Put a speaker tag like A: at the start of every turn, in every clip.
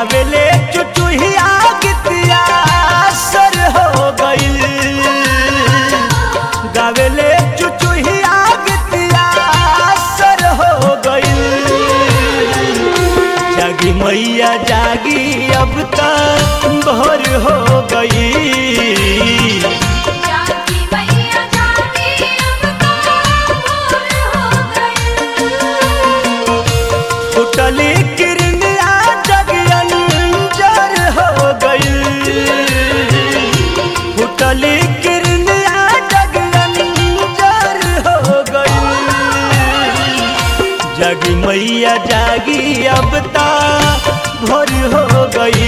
A: गावेले चुचुहिया गीतिया सर हो गइल गावेले चुचुहिया गीतिया सर हो गइल जागी मैया जागी अब तक भोर हो गई
B: जागी मैया जागी अब तो भोर हो गई
A: उठली किरनिया जगयंजर हो गई उठली किरनिया जगयंजर हो गई जगी मैया जागी अब ता भोर हो गई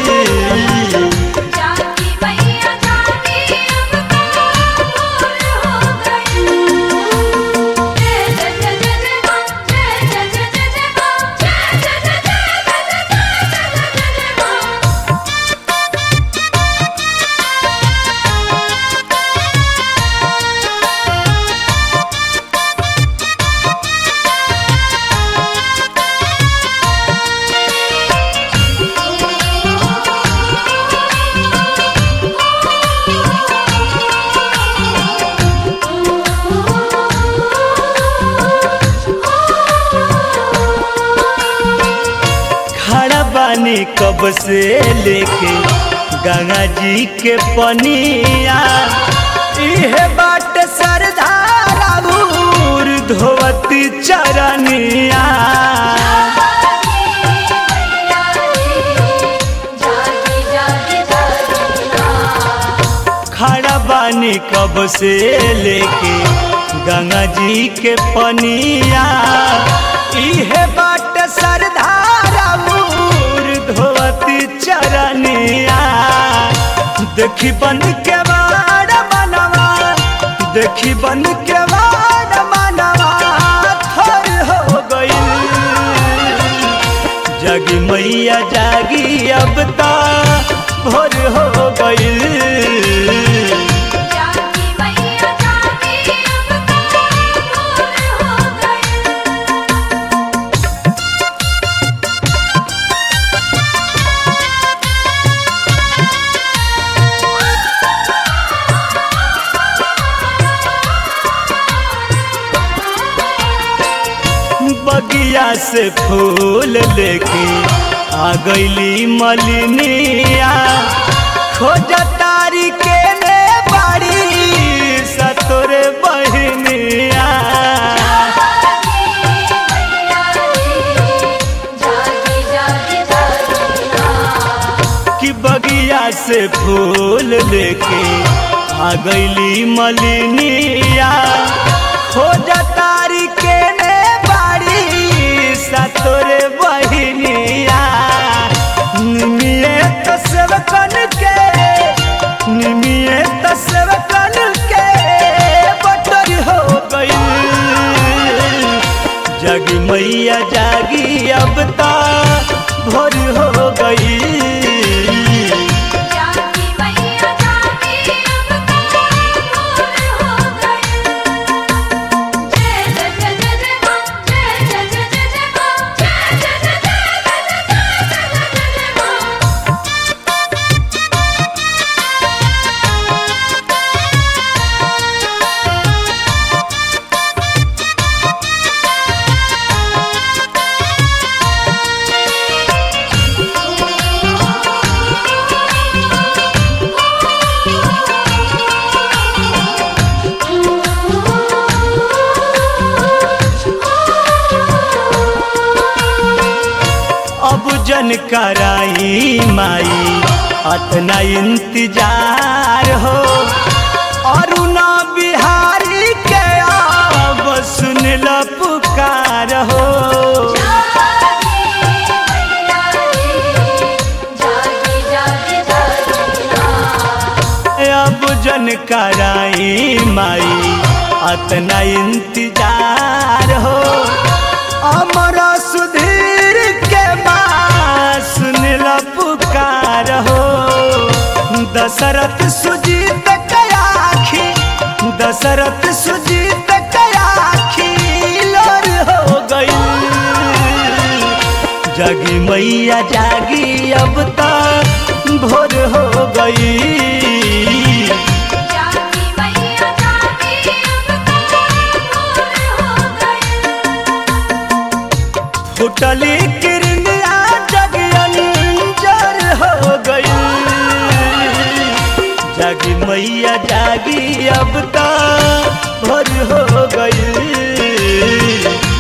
B: जागी मैया जागी अब तो भोर हो गई जय जय जय जय जय मां जय जय जय जय जय मां जय जय जय जय जय जय जय जय मां
A: खड़ा बानी कब से लेके गंगा जी के पनिया इहे बाट सरदारा भूर धोवती चरनिया
B: जागी जागी जागी
A: खड़ा बानी कब से लेके गंगा जी के पनिया इहे बाट सरदारा भूर धोवती चरनिया देखी बन के बाड़ मनवा देखी बन के बाड़ मनवा थर हो गई जगी मैया जागी अब ता भोर हो गई
B: जागी मैया जागी अब तो भोर हो गई
A: बगिया से फूल लेके आ गईली मलिनिया खोज तारी के ने बाड़ी सतोरे बहनिया
B: जागी जागी जागी
A: कि बगिया से फूल लेके आ गईली मलिनिया खोज तारी के ने बाड़ी सतोरे बहनिया निमिये तो सेवकन के निमिये तो सेवकन के बटर हो गई जगी मैया जागी अब ता भोर हो गई
B: जागी मैया जागी अब तो भोर हो गई जय जय जय जय जय मां जय जय जय जय जय मां जय जय जय जय जय जय जय जय मां
A: अब जन कराई माई अतना इंतजार हो अरुणा बिहारी के अब सुन ल पुकार हो
B: जागी जागी जागी
A: अब जन कराई माई अतना इंतजार हो अमर सुधीर के माँ सुन ल पुकार हो दशरथ सुजीत कयाखी दशरथ सुजीत कयाखी लोर हो गई जागी मैया जागी अब ता भोर हो गई
B: जागी मैया जागी अब तो भोर हो गई
A: फुटली किरनिया जगियंजर हो गई जागी मैया जागी अब ता भोर हो गई